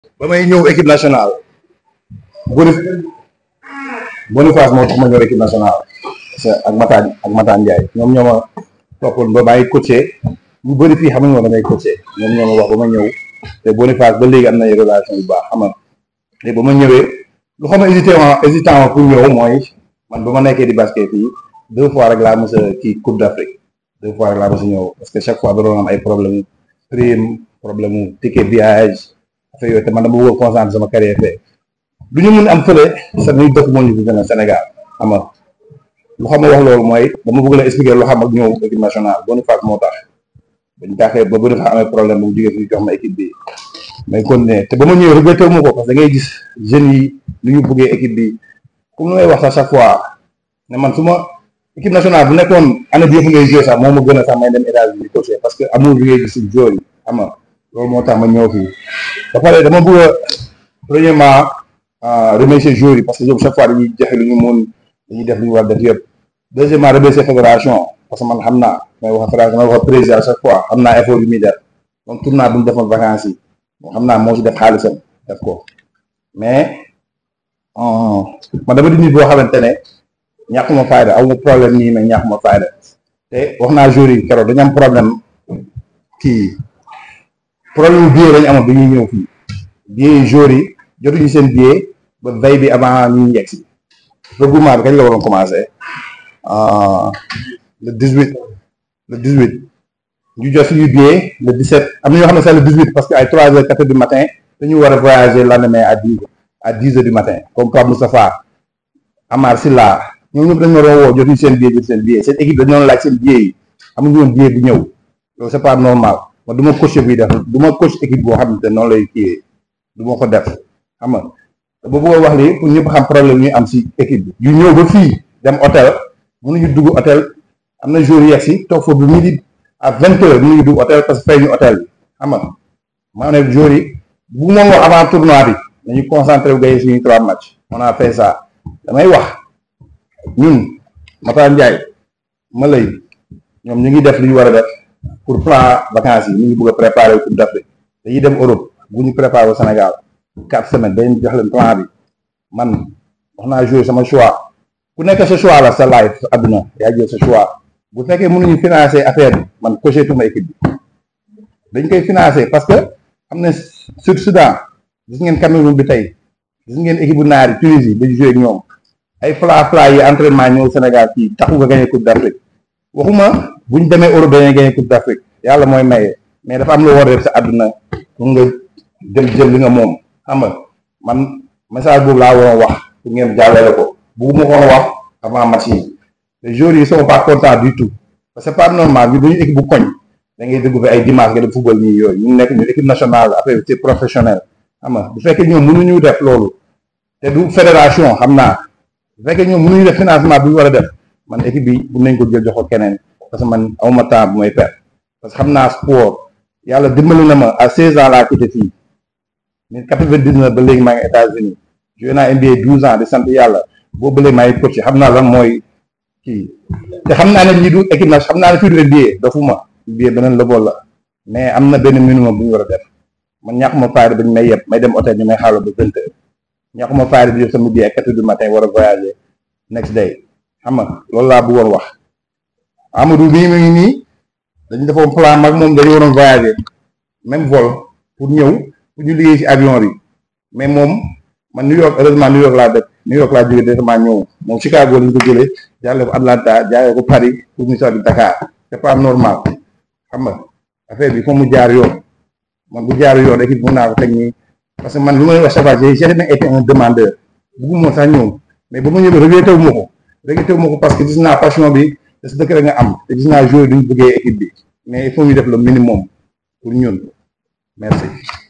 ba may ñëw équipe nationale Bonif Boniface moo tax ma ñëw équipe nationale parce que ak Mataan ak Mataan Ndiaye ñoom ñoo ma toppoon ba may coaché ñu bëri fii xam nga damay coaché ñoom ñoo ma wax ba ma ñëw te Boniface ba léegi am na relation yu baax xam nga te ba ma ñëwee lu xam ne hésité ma hésitant ma pour ñëw mooy man ba ma nekkee di basket fii deux fois rek laa mos a kii Coupe d'Afrique deux fois rek laa mos a ñëw parce que chaque fois da doon am ay problème prime problème mu ticket voyage affaire yooyu te man dama bëgg a concentrer sama carrière fee du ñu mun am fële sa ñuy dëkk moo ñu fi gën a Sénégal xam nga lu xam ma wax loolu mooy dama bëgg la expliquer lu xam ak ñëw équipe nationale Boniface moo tax bañ taxee ba Boniface amee problème bu mu jógee fii jox ma équipe bi may continuer te ba ma ñëwee regretté wu ma ko parce que da ngay gis jeunes yi lu ñu bëggee équipe bi comme lu may wax sax chaque fois ne man su ma équipe nationale bu nekkoon année bi yëpp ngay joué sax moo ma gën a sax may dem États-Unis coaché parce que amul bi ngay gis si joueur yi xam nga loolu moo tax ma ñëw fii ba pare dama bëgg a premièrement remercier joueurs yi parce que ñoom chaque fois dañuy joxe lu ñu mun dañuy def lu ñu war def yëpp deuxièmement remercier fédération parce que man xam naa may wax fédération may wax président à chaque fois xam naa effort yu muy def donc tournoi bu ñu defoon vacances yi xam naa moo si def xaalisam def ko mais man dama di nit boo xamante ne ñàkkuma fayda aw ma problème nii mais ñàkkuma fayda te wax naa joueurs yi keroog dañu am problème kii problème billet lañu amoon bi ñuy ñëw fii billet joueurs yi jotuñu seen billet ba veille bi avant ñuy yegg si regroupement bi kañ la waroon commencé le 18 le 18 ñu jot suñu billet le 17 am na ñoo xam ne c'est le 18 parce que ay 3 heures 4 heures du matin dañu war a voyager lendemain à 10 à 10 heures du matin comme Pape Moustapha Amar Silla ñoom ñëpp dañu waroon woo jotuñu seen billet jot seen billet seen équipe dañu doon laaj seen billet yi amuñu woon billet bu ñëw loolu c'est pas normal man du ma coach buy def du ma coach équipe boo xamante noonu lay kiiyee du ma ko def xam nga ba bëgg a wax lii pour ñëpp xam problème ñu am si équipe bi ñu ñëw ba fii dem hôtel mënuñu dugg hôtel am na jour yegg si toog foofu midi à vingt heures mënuñu dugg hôtel parce que fay ñu hôtel bi xam nga maa ne jour yi bu moom wax avant tournoi bi dañu concentré wu gagné suñu trois matchs on a fait ça damay wax ñun Mata Ndiaye ma lay ñoom ñu ngi def li ñu war a def pour plan vacances yi ñu ngi bëgg a préparer coupe d'Afrique dañuy dem Europe bu ñu préparer au Sénégal quatre semaines dañu jox leen plan bi man wax naa jouer sama choix ku nekk sa choix la sa life sa adduna yaa jël sa choix bu fekkee mënuñu financer affaire bi man coché tuma équipe bi dañ koy financer parce que xam ne sur Soudan gis ngeen Cameroun bi tey gis ngeen équipe bu naari Tunisie dañu jouer ak ñoom ay fla fla yi entraînement ñëw Sénégal fii taxu nga gagné coupe d'Afrique waxuma buñ demee Europe dañuy gagné coupe d'Afrique yàlla mooy maye mais dafa am lu war a def sa àdduna pour nga jël jël li nga moom xam nga man message boobu laa waroon wax pour ngeen jàllale ko bugguma ko wax avant match yi les joueurs yi sont pas contents du tout parce que c'est pas normal ñu duñu équipe bu koñ da ngay dégg fi ay dimanche nga dem football nii yooyu ñu nekk ñu équipe nationale après c'est professionnel xam nga bu fekkee ñoom mënuñu def loolu te du fédération xam naa bu fekkee ñoom mënuñu def financement bi ñu war a def man équipe bi bu nañ ko jël jox ko keneen parce que man awma temps bu may perdre parce que xam naa sport yàlla dimbali na ma à 16 ans laa quitté fii mais 99 ba léegi maa ngi États-Unis joué naa NBA 12 ans di sant yàlla boo bëlee maa ngi coach xam naa lan mooy kii te xam naa ne lii du équipe na xam naa ne fii du NBA dofuma NBA beneen level la mais am na benn minimum bu ñu war a def man ñàkkuma fayda ba ñu may yeb may dem hôtel ñu may xaaral ba vingt heures ñàkkuma fayda bi def sama billet ay quatre heures du matin war a voyager next day xam nga loolu laa bëggoon wax Amadou bii mu ngi nii dañu defoon plan mag moom dañu waroon voyager même vol pour ñëw pour ñu liggéey ci avion bi mais moom man New York heureusement New York laa dëkk New York laa jógee directement ñëw moom Chicago lañ ko jëlee jàlle ko Atlanta jaaree ko Paris pour ñu sotti Dakar c'est pas normal xam nga affaire bi foo mu jaar yoon man bu jaar yoon équipe mun naa ko teg nii parce que man lu may wax chaque fois j'ai jamais été un demandeur bugguma sax ñëw mais ba ma ñëwee regretté wu ma ko regretté wu ma ko parce que gis naa passion bi te si dëkk rek nga am te gis naa joueur duñ bëggee équipe bi mais il faut ñu def le minimum pour ñun merci